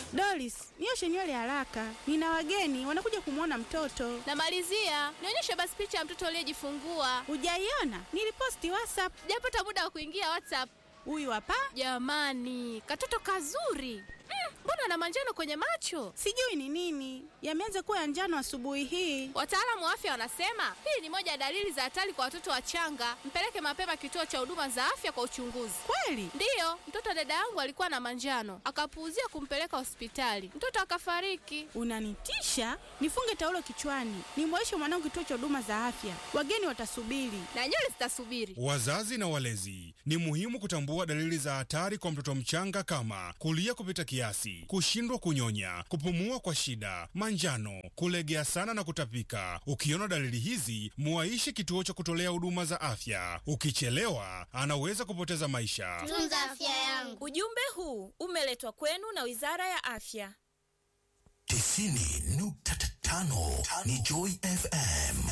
Doris, nioshe nywele haraka, nina wageni wanakuja kumwona mtoto. Namalizia, nionyeshe basi picha ya mtoto aliyejifungua. Hujaiona? Niliposti WhatsApp. Sijapata muda wa kuingia WhatsApp. Huyu hapa Jamani, katoto kazuri. Mm, mbona ana manjano kwenye macho? sijui ni nini, yameanza kuwa ya njano asubuhi hii. Wataalamu wa afya wanasema hii ni moja ya dalili za hatari kwa watoto wachanga. Mpeleke mapema kituo cha huduma za afya kwa uchunguzi. Kweli? Ndiyo, mtoto wa dada yangu alikuwa na manjano, akapuuzia kumpeleka hospitali, mtoto akafariki. Unanitisha? Nifunge taulo kichwani, nimwaishe mwanangu kituo cha huduma za afya, wageni watasubiri. Na nywele zitasubiri. Wazazi na walezi, ni muhimu kutambua dalili za hatari kwa mtoto mchanga kama kulia kupita kiasi, kushindwa kunyonya, kupumua kwa shida, manjano, kulegea sana na kutapika. Ukiona dalili hizi, muaishe kituo cha kutolea huduma za afya. Ukichelewa, anaweza kupoteza maisha. Tunza afya yangu. Ujumbe huu umeletwa kwenu na Wizara ya Afya. tisini nukta tano ni Joy FM.